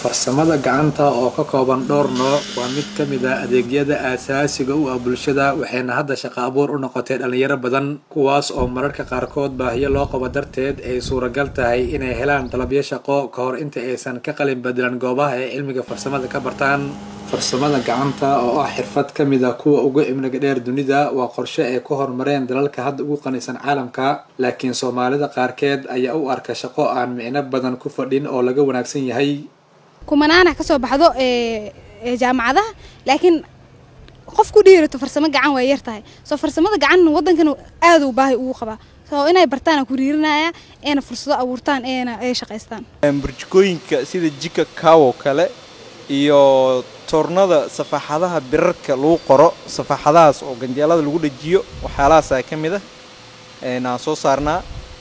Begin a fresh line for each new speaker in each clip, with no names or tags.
farsamada gacanta oo ka kooban dhowr nooc waa mid ka mid ah adeegyada aasaasiga u ah bulshada waxayna hadda shaqo abuur u noqotay dhalinyaro badan kuwaas oo mararka qaarkood baahiyo loo qabo darteed ay suuragal tahay inay helaan dalabyo shaqo ka hor inta aysan ka qalin bedelan goobaha ay cilmiga farsamada ka bartaan farsamada gacanta oo ah xirfad ka mid ah kuwa ugu cimriga dheer dunida waa qorshe ay ku horumareen dalalka hadda ugu qanisan caalamka laakiin soomaalida qaarkeed ayaa u arka shaqo aan micno badan ku fadhin oo laga wanaagsan yahay
kumanaana kasoo baxdo jaamacadaha laakiin qof ku dhiirato farsamo gacan waa yar tahay soo farsamada gacan wadankan aada u baahi ugu qabaa soo inay bartaan ku riirinaya eena fursado abuurtaan eena ay shaqaystaan
burjikooyinka sida jika kawo kale iyo toornada safaaxadaha birarka lagu qoro safaaxadahaas oo ganjeelada lagu dhajiyo waxyaalahaasa ka mid ah aan soo saarnaa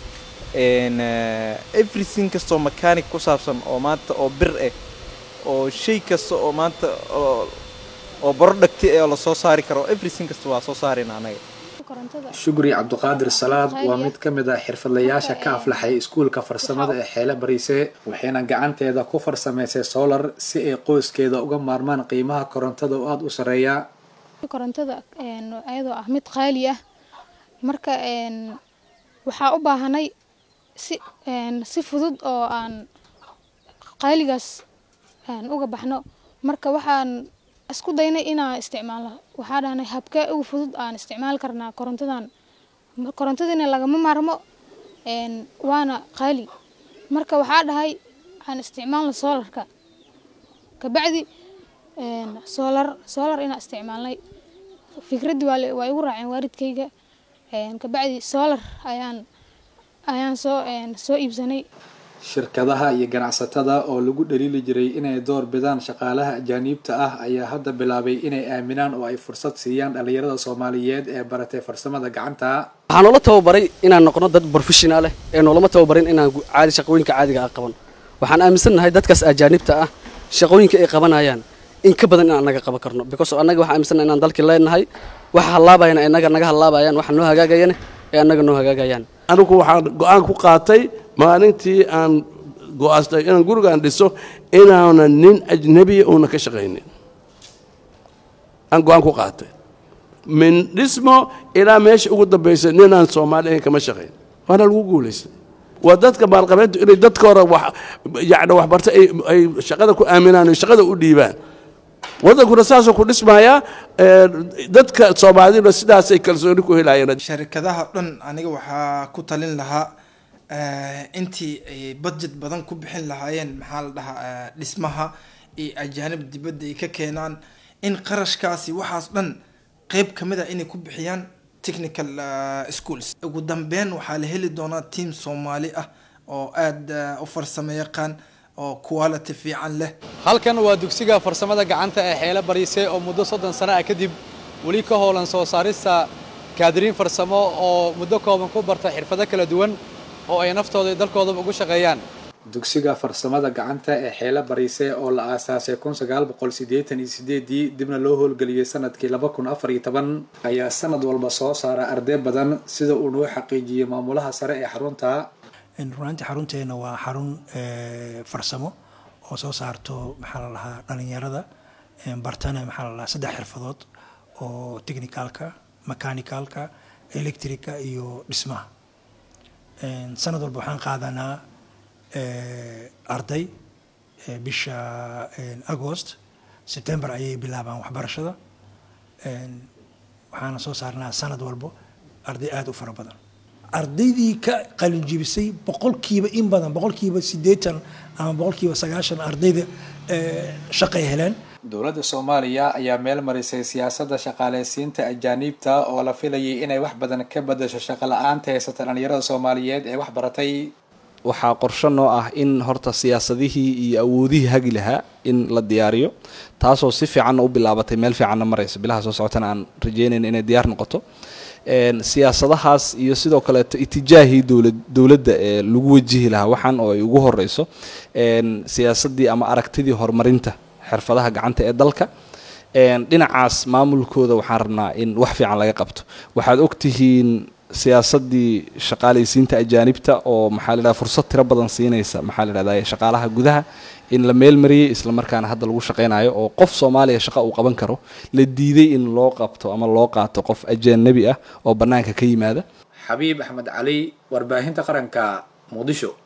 everything kastoo mechanic ku saabsan oo maanta oo bir ah oo shay kasta oo maanta oo baro dhagti ee lasoo saari karo everything kasta waa soo saarayna anaga
shukri cabdiqaadir salaad waa mid ka mid ah xirfadlayaasha ka aflaxay iskuulka farsamada ee xeele bariise waxayna gacanteeda ku farsamaysay solar si ay qoyskeeda uga maarmaan qiimaha korontada oo aada u sareeya
korontada ayadoo ah mid qaali ah marka waxaa u baahanay si si fudud oo aan qaaligaas uga baxno marka waxaan isku daynay inaan isticmaalno waxaa dhahnay habkee ugu fudud aan isticmaali karnaa korontadan korontadiina lagama maarmo waana qaali marka waxaa dhahay aan isticmaalno soolarka kabacdi soolar soolar inaan isticmaalnay fikraddii waa igu raaceen waalidkayga kabacdi soolar ayaan ayaan soo soo iibsanay
shirkadaha iyo ganacsatada oo lagu dhaliili jiray inay door bidaan shaqaalaha ajaaniibta ah ayaa hadda bilaabay inay aaminaan oo ay fursad siiyaan dhalinyarada soomaaliyeed ee baratay farsamada gacanta
waxaa noola tababaray inaan noqono dad professional eh ee noolama tababarin inaan caadi shaqooyinka caadiga ah qaban waxaan aaminsannahay dadkaas ajaanibta ah shaqooyinka ay qabanayaan in ka badan inaan naga qaban karno because annaga waxaan aaminsannahay inaan dalkii leenahay waxa hallaabayana inaga naga hallaabayaan waxa noo hagaagayana ee annaga noo hagaagayaan
anigu waxaan go-aan ku qaatay maalintii aan go-aastay inaan gurigaan dhiso inaana nin ajnebiya uuna ka shaqaynin aan go-aan ku qaatay min dhismo ilaa meesha ugu dambaysa ninaan soomaali ahayn kama shaqayn waana lagu guulaystay waa dadka maalqabeyntu inay dadka hore wax yacni waxbarta ay ay shaqada ku aaminaan oo shaqada u dhiibaan waddankuna saasoo ku dhismayaa dadka soomaaliduna sidaasay kalsooni ku helayeen
sharikadaha dhan aniga waxaa ku talin lahaa intii ay budget badan ku bixin lahaayeen maxaa la dhahaa dhismaha iyo ajaanib dibadda ay ka keenaan in qarashkaasi waxaas dhan qeyb ka mid a inay ku bixiyaan technical schools ugu dambeyn waxaa la heli doonaa team soomaali ah oo aada u farsamo yaqaan oo quality fiican leh
halkan waa dugsiga farsamada gacanta ee xeelo bariise oo muddo soddon sano ah kadib weli ka howlan soo saarista kaadiriin farsamo oo muddo kooban ku barta xirfado kala duwan oo ay naftooda iyo dalkoodaba ugu shaqeeyaan
dugsiga farsamada gacanta ee xeele bariise oo la aasaasay kun sagaal boqol siddeetan iyo sideedii dibna loo howlgeliyey sanadkii laba kun afar iyo toban ayaa sanad walba soo saara arday badan sida uu noo xaqiijiyey maamulaha sare ee xarunta
runaantii xarunteena waa xarun farsamo oo soo saarto maxaa la dhahaa dhalinyarada bartana maxaa la dhahaa saddex xirfadood oo technicalka mechanicalka electrica iyo dhismaha sanad walba waxaan qaadanaa arday bisha agost september ayay bilaabaan waxbarashada waxaana soo saarnaa sanad walbo arday aada u fara badan ardaydii ka qalinjibisay boqolkiiba in badan boqolkiiba siddeetan ama boqolkiiba sagaashan ardayda shaqay heleen
dowladda soomaaliya ayaa meel marisay siyaasadda shaqaaleysiinta ajaaniibta oo la filayay inay wax badan ka bedasho shaqo la-aanta haysata dhalinyarada soomaaliyeed ee wax baratay
waxaa qorsho noo ah in horta siyaasadihii iyo awoodihii hagi lahaa in la diyaariyo taasoo si fiicanna u bilaabatay meel fiicanna maraysa bilaha soo socotana aan rajeynayna inay diyaar noqoto siyaasadahaas iyo sidoo kaleeto itijaahii dowlad dowladda ee lagu wajihi lahaa waxaan oo ay ugu horeyso siyaasadii ama aragtidii horumarinta xirfadaha gacanta ee dalka dhinacaas maamulkooda waxaan rabnaa in wax fiican laga qabto waxaad ogtihiin siyaasadii shaqaalaysiinta ajaanibta oo maxaa la yidhahda fursad tiro badan siinaysa maxaa la yidhahda shaqaalaha gudaha in la meel mariyey isla markaana hadda lagu shaqaynayo oo qof soomaaliya shaqa uu qaban karo la diiday in loo qabto ama loo qaato qof ajaanabi ah oo bannaanka ka yimaada
xabiib axmed cali warbaahinta qaranka muqdisho